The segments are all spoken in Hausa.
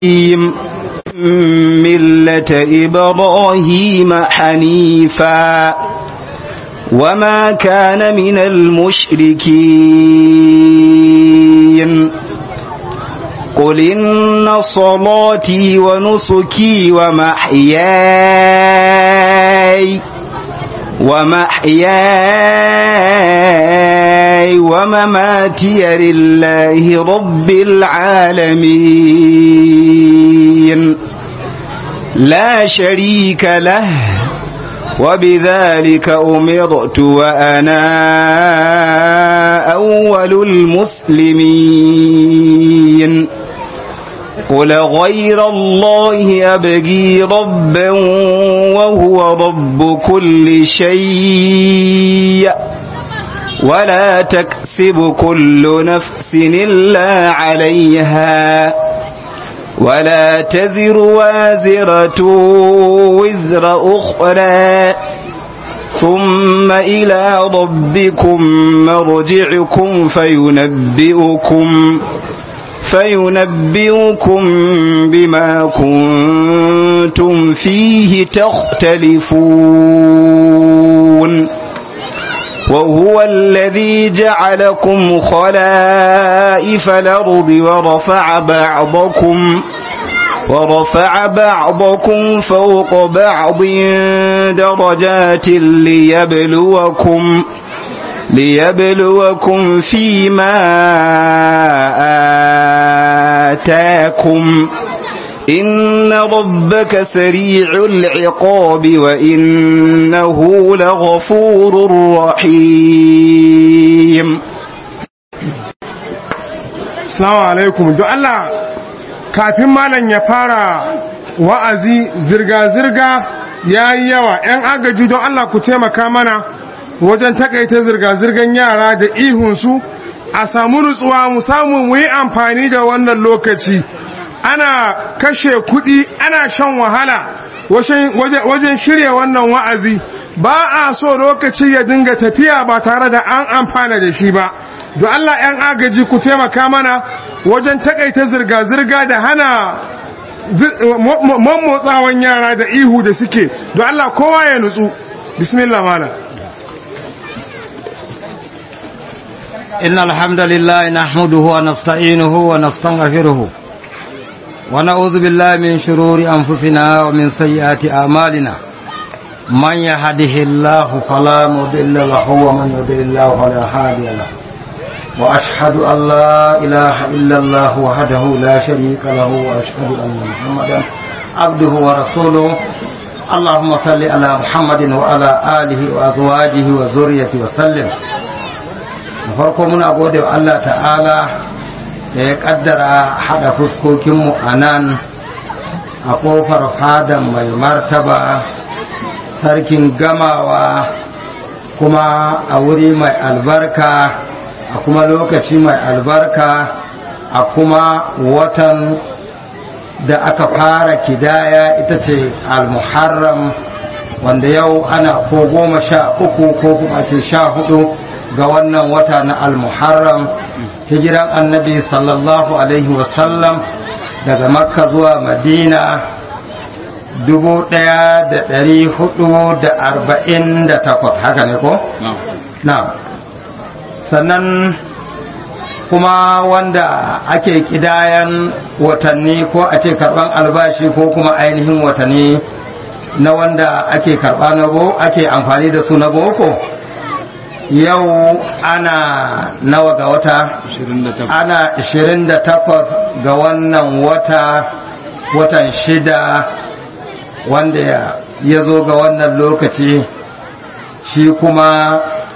ملة إبراهيم حنيفا وما كان من المشركين قل إن صلاتي ونسكي ومحياي ومحياي ومماتي لله رب العالمين لا شريك له وبذلك أمرت وأنا أول المسلمين قل غير الله أبغي ربا وهو رب كل شيء ولا تكسب كل نفس إلا عليها ولا تزر وازرة وزر أخرى ثم إلى ربكم مرجعكم فينبئكم فينبئكم بما كنتم فيه تختلفون وهو الذي جعلكم خلائف الأرض ورفع بعضكم ورفع بعضكم فوق بعض درجات ليبلوكم ليبلوكم فيما آتاكم إن ربك سريع العقاب وإنه لغفور رحيم Assalamu alaikum don Allah kafin malam ya fara wa'azi zirga-zirga ya yi yawa ‘yan agaji don Allah ku taimaka mana wajen takaita zirga-zirgan yara da ihunsu a samu nutsuwa mu samu mu yi amfani da wannan lokaci ana kashe kuɗi ana shan wahala wajen shirya wannan wa'azi ba a so lokaci ya dinga tafiya ba tare da an amfana da shi ba don Allah 'yan agaji ku taimaka mana wajen takaita zirga-zirga da hana mammotsawan yara da ihu da suke don Allah kowa ya nutsu bismillah mala إن الحمد لله نحمده ونستعينه ونستغفره ونعوذ بالله من شرور أنفسنا ومن سيئات أعمالنا من يهده الله فلا مضل له ومن يضلل الله فلا هادي له وأشهد أن لا إله إلا الله وحده لا شريك له وأشهد أن محمدا عبده ورسوله اللهم صل على محمد وعلى آله وأزواجه وذريته وسلم farko muna gode wa Allah ta'ala da ya kaddara hada fuskokinmu a nan a kofar fadan mai martaba sarkin gamawa kuma a wuri mai albarka a kuma lokaci mai albarka a kuma watan da aka fara kidaya ita ce al-muharram wanda yau ana ko goma sha uku ko kuma ce sha hudu ga wannan wata na al-muharram hijiran annabi sallallahu alaihi wasallam daga makka zuwa madina dubu ɗaya da ɗari hudu da arba'in da takwas haka ne ko? na sannan kuma wanda ake kidayan watanni ko a ce karban albashi ko kuma ainihin watanni na wanda ake karba na go ake amfani da su na boko yau ana nawa ga wata ana 28 ga wannan wata watan shida wanda ya zo ga wannan lokaci shi kuma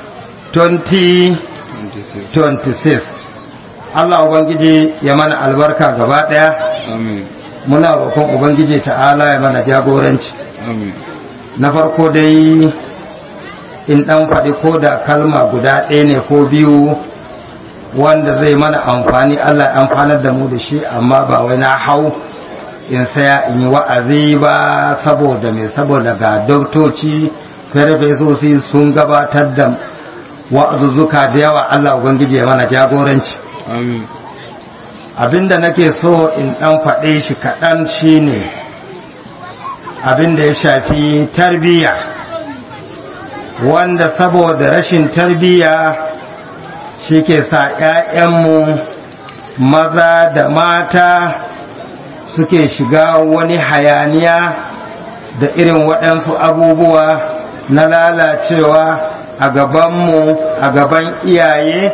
2026 Allah Ubangiji ya mana albarka gaba ɗaya muna roƙon Ubangiji ta'ala ya mana jagoranci na farko dai in ɗan faɗi ko da kalma guda ɗaya ne ko biyu wanda zai mana amfani Allah ya amfanar da mu da shi amma ba wai na hau in saya in yi wa'azi ba saboda mai saboda ga doktoci farfesosi sun gabatar da wa'azuzzuka da yawa Allah Ubangiji ya mana jagoranci abinda nake so in ɗan faɗe shi kaɗan shine abinda ya shafi tarbiyya wanda saboda rashin tarbiyya shi ke sa ‘ya'yanmu maza da mata suke shiga wani hayaniya da irin waɗansu abubuwa na lalacewa a gabanmu a gaban iyaye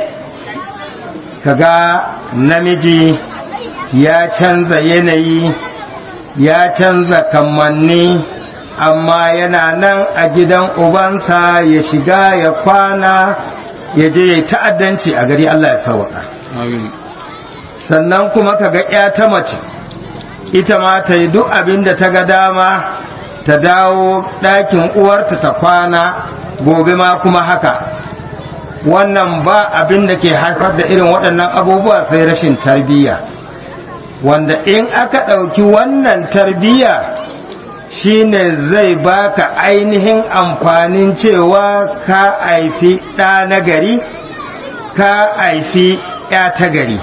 kaga namiji ya canza yanayi ya canza kamanni amma yana nan a gidan ubansa ya shiga ya kwana ya je ya ta'addanci a gari Allah ya sauka sannan kuma kaga ya ta mace ita ma ta yi duk abin da ta ga dama ta dawo ɗakin uwarta ta kwana gobe ma kuma haka wannan ba abin da ke haifar da irin waɗannan abubuwa sai rashin tarbiyya wanda in aka ɗauki wannan tarbiyya shine zai baka ainihin amfanin cewa ka haifi ɗa na gari ka haifi ya ta gari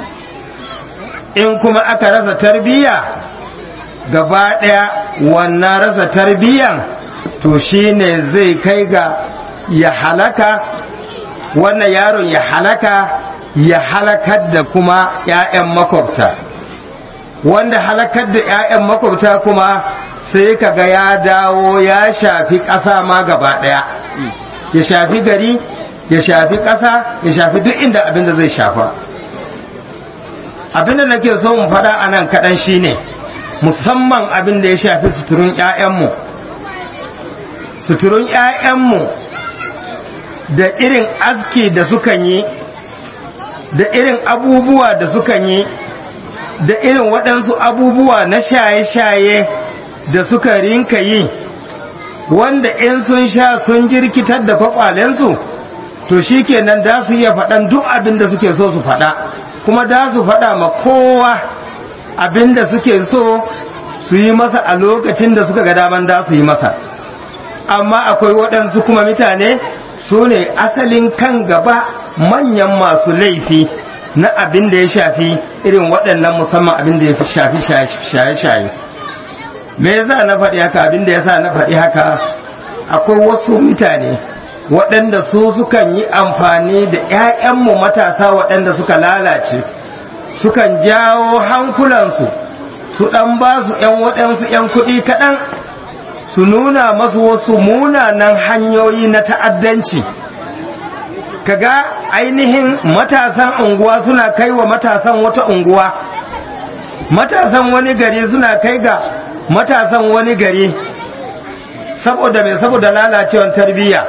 in kuma aka rasa tarbiyya gaba ɗaya wannan rasa tarbiyyan to shine zai kai ga ya halaka wannan yaron ya halaka ya halakar da kuma 'ya'yan makwabta wanda halakar da 'ya'yan makwabta kuma sai kaga ya dawo ya shafi ƙasa ma gaba ɗaya ya shafi gari ya shafi ƙasa ya shafi duk inda abin da zai shafa abin da nake so mu faɗa a nan kaɗan shine musamman abin da ya shafi suturun 'ya'yanmu suturun 'ya'yanmu da irin aski da sukan yi da irin abubuwa da sukan yi da irin waɗansu abubuwa na shaye-shaye da suka rinka yi wanda in sun sha sun jirkitar da kwakwalensu to shi kenan da su iya faɗan duk abin da suke so su faɗa kuma da su faɗa ma kowa abin da suke so su yi masa a lokacin da suka ga daman da su yi masa amma akwai waɗansu kuma mutane su ne asalin kan gaba manyan masu laifi na abin da ya shafi irin waɗannan musamman abin da ya shafi shaye-shaye me yasa na faɗi haka abin da yasa na faɗi haka akwai wasu mutane waɗanda su sukan yi amfani da 'ya'yanmu matasa waɗanda suka lalace sukan jawo hankulansu su ɗan ba su 'yan waɗansu 'yan kuɗi kaɗan su nuna masu wasu munanan hanyoyi na ta'addanci kaga ainihin matasan unguwa suna kai wa matasan wata unguwa matasan wani gari suna kai ga matasan wani gari saboda mai saboda lalacewar tarbiyya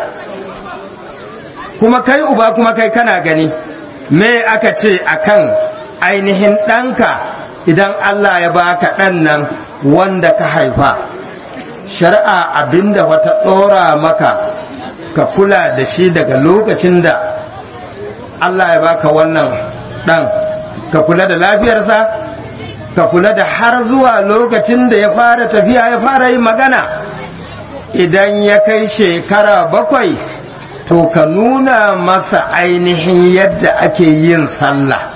kuma kai uba kuma kai kana gani me aka ce akan ainihin ɗanka idan Allah ya baka ɗan nan wanda ka haifa shari'a abinda wata ɗora maka ka kula da shi daga lokacin da Allah ya baka wannan ɗan ka kula da lafiyarsa ka kula da har zuwa lokacin da ya fara tafiya ya fara yin magana idan ya kai shekara bakwai to ka nuna masa ainihin yadda ake yin sallah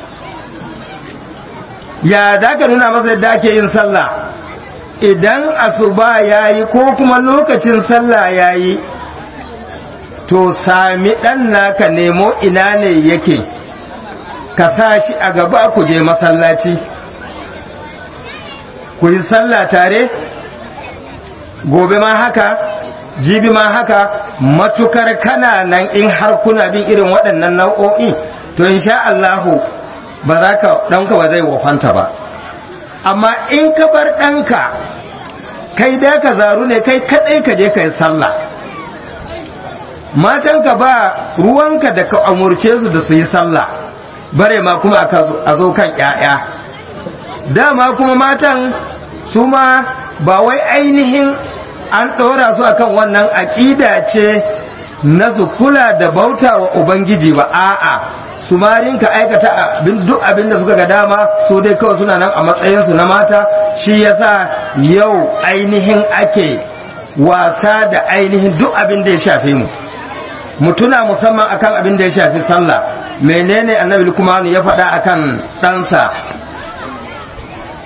ya da ka nuna masa yadda ake yin sallah idan asuba ya yi ko kuma lokacin sallah ya yi to sami ɗan naka nemo ina ne yake ka sa shi a gaba ku je masallaci ku yi sallah tare gobe ma haka jibi ma haka matukar kana nan in har kuna bin irin waɗannan nau'o'i to insha Allahu ba za ka ɗanka ba zai wafanta ba amma in ka bar ɗanka kai da ka zaru ne kai kaɗai ka je ka yi sallah matanka ba ruwanka da ka amurce su da su yi sallah bare ma kuma a zo kan ‘ya'ya dama kuma matan su ma ba wai ainihin an ɗora su akan wannan aƙida ce na su kula da bauta wa ubangiji ba a'a su ma rinka aikata duk abin da suka ga dama su dai kawai suna nan a matsayinsu na mata shi yasa yau ainihin ake wasa da ainihin duk abin da ya shafe mu mutuna musamman akan abin da ya shafi sallah menene annabi kuma ya faɗa akan ɗansa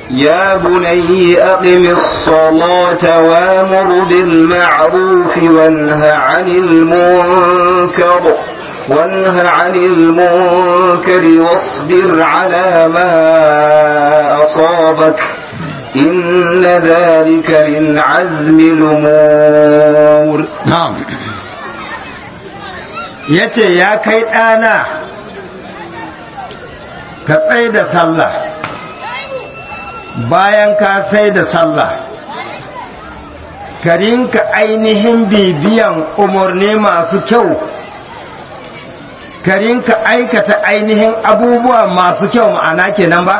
يا بني أقم الصلاة وامر بالمعروف وانه عن المنكر وانه عن المنكر واصبر على ما أصابك إن ذلك من عزم الأمور na'am yace ya kai ɗana ka tsaye da sallah bayan ka sai da sallah ka rinka ainihin bibiyan umarni masu kyau ka rinka aikata ainihin abubuwa masu kyau ma'ana kenan ba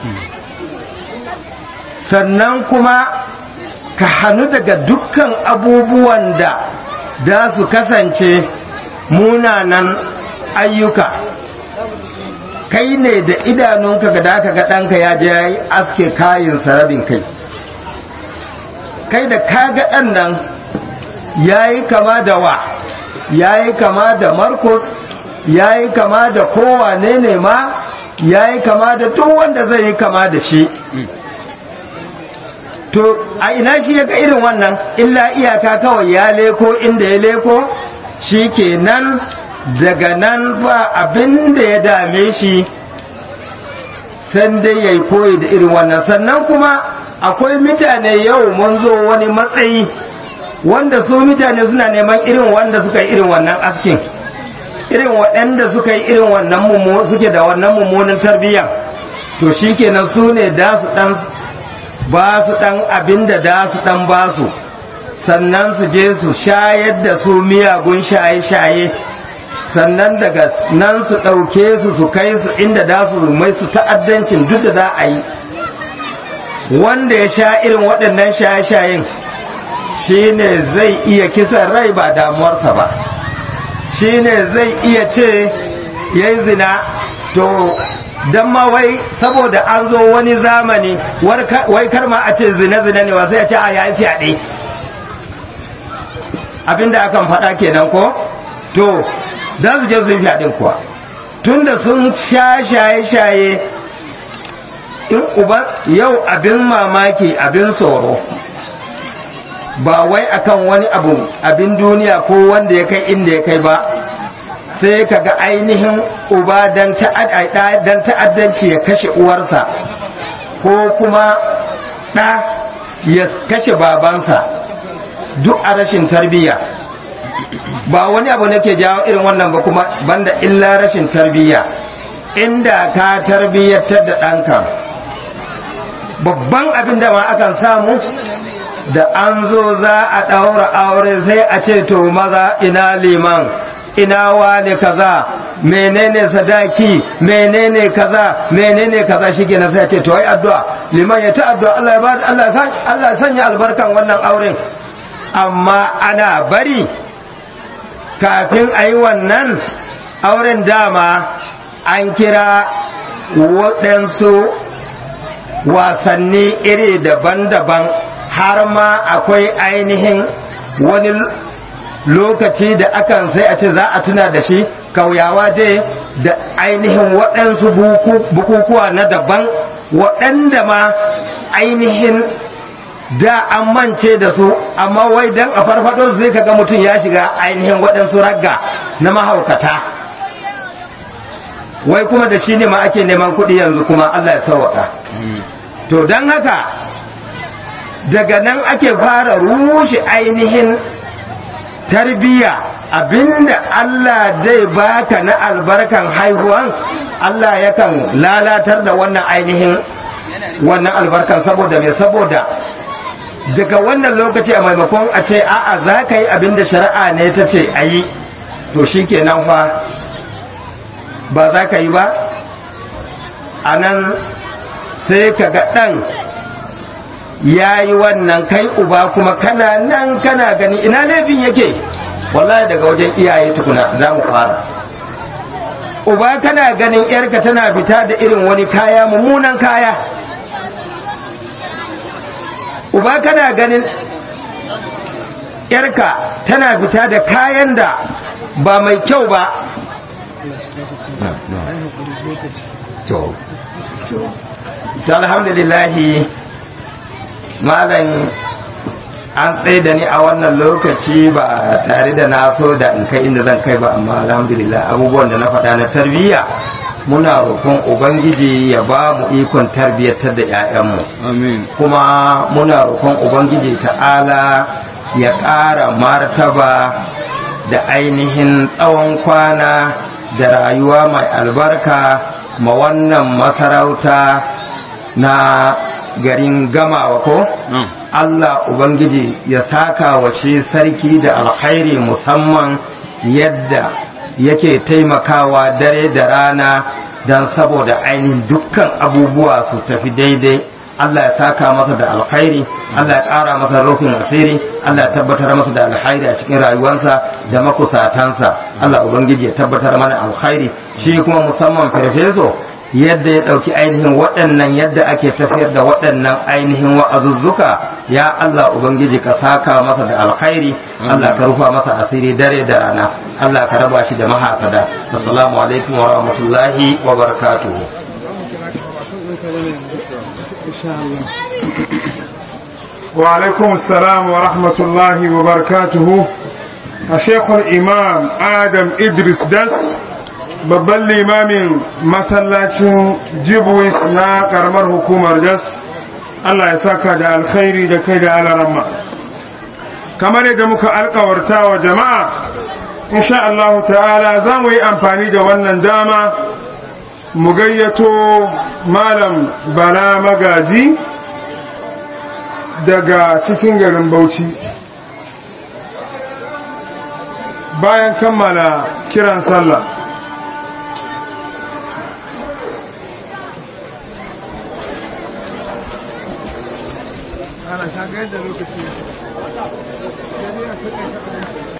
sannan kuma ka hannu daga dukkan abubuwan da za su kasance munanan ayyuka kai ne da idanunka ga da ga ɗanka ya je ya yi aske kayan rabin kai kai da kaga ɗan nan ya yi kama da wa ya yi kama da marcus ya yi kama da kowane ne ma ya yi kama da duk wanda zai yi kama da shi to a ina shi ya ga irin wannan illa iyaka kawai ya leko inda ya leko shi ke nan daga nan ba abin da ya dame shi san dai ya yi koyi da irin wannan sannan kuma akwai mutane yau mun zo wani matsayi wanda su mutane suna neman irin wanda suka yi irin wannan askin irin waɗanda suka yi irin wannan suke da wannan mummunan tarbiyya to shi kenan su ne da su ɗan ba su ɗan abin da da su ɗan ba su sannan su je su shayar da su miyagun shaye-shaye sannan daga nan su ɗauke su su kai su inda da su mai su ta'addancin duk da za a yi wanda ya sha irin waɗannan shaye-shayen shi ne zai iya kisan rai ba damuwarsa ba shi ne zai iya ce ya yi zina to don ma wai saboda an zo wani zamani wai kar ma a ce zina-zina ne wasu ya ce a yayi fyaɗe abinda akan faɗa kenan ko to za su je su yi fyaɗin kuwa tunda sun sha shaye-shaye in uba yau abin mamaki abin tsoro ba wai akan wani abu abin duniya ko wanda ya kai inda ya kai ba sai ka ga ainihin uba dan ta'addanci ya kashe uwarsa ko kuma ɗa ya kashe babansa duk a rashin tarbiyya ba wani abu nake jawo irin wannan ba kuma banda illa rashin tarbiyya inda ka tarbiyyatar da ɗanka babban abin da ma akan samu da an zo za a ɗaura aure sai a ce to maza ina liman ina wani kaza menene sadaki menene kaza menene kaza shike na sai a ce to ai addu'a liman ya ta addu'a Allah ya ba Allah san Allah ya sanya albarkan wannan auren amma ana bari kafin a yi wannan auren dama an kira waɗansu wasanni iri daban-daban har ma akwai ainihin wani lokaci da akan sai a ce za a tuna da shi kauyawa dai da ainihin waɗansu bukukuwa na daban waɗanda ma ainihin da an mance da su amma wai dan a farfado zai kaga mutum ya shiga ainihin waɗansu ragga na mahaukata wai kuma da shi ne ma ake neman kuɗi yanzu kuma Allah ya sauwaka to don haka daga nan ake fara rushe ainihin tarbiyya abinda Allah zai baka na albarkan haihuwan Allah yakan lalatar da wannan ainihin wannan albarkan saboda mai saboda daga wannan lokaci a maimakon a ce a'a za ka yi abinda shari'a ne ta ce a yi to shi kenan fa ba za ka yi ba a nan sai ka ga ɗan ya yi wannan kai uba kuma kana nan kana gani ina laifin yake wallahi daga wajen iyaye tukuna za mu fara uba kana ganin yarka tana fita da irin wani kaya mummunan kaya uba kana ganin yarka tana fita da kayan da ba mai kyau ba to alhamdulillahi malam an tsaye da ni a wannan lokaci ba tare da na so da in kai inda zan kai ba amma alhamdulillah abubuwan da na faɗa na tarbiyya muna roƙon ubangiji ya ba mu ikon tarbiyyatar da 'ya'yanmu amin kuma muna roƙon ubangiji ta'ala ya ƙara martaba da ainihin tsawon kwana da rayuwa mai albarka ma wannan masarauta na garin gamawa ko Allah Ubangiji ya saka wace sarki da alkhairi musamman yadda yake taimakawa dare da rana don saboda ainihin dukkan abubuwa su tafi daidai Allah ya saka masa da alkhairi Allah ya ƙara masa rufin asiri Allah ya tabbatar masa da alkhairi a cikin rayuwarsa da makusatansa Allah Ubangiji ya tabbatar mana alkhairi shi kuma musamman farfeso yadda ya ɗauki ainihin waɗannan yadda ake tafiyar da waɗannan ainihin wa'azuzzuka ya Allah Ubangiji ka saka masa da alkhairi Allah ka rufa masa asiri dare da rana Allah ka raba shi da mahasada assalamu alaikum wa rahmatullahi wa barakatuhu wa alaikum salam wa rahmatullahi wa barakatuhu a shekul imam adam idris das babban limamin masallacin jibwis na karamar hukumar jas Allah ya saka da alkhairi da kai da alaramma kamar yadda muka alkawarta wa jama'a insha Allah ta'ala za mu yi amfani da wannan dama mu gayyato malam bala magaji daga cikin garin bauchi bayan kammala kiran sallah ana ta ga yadda lokaci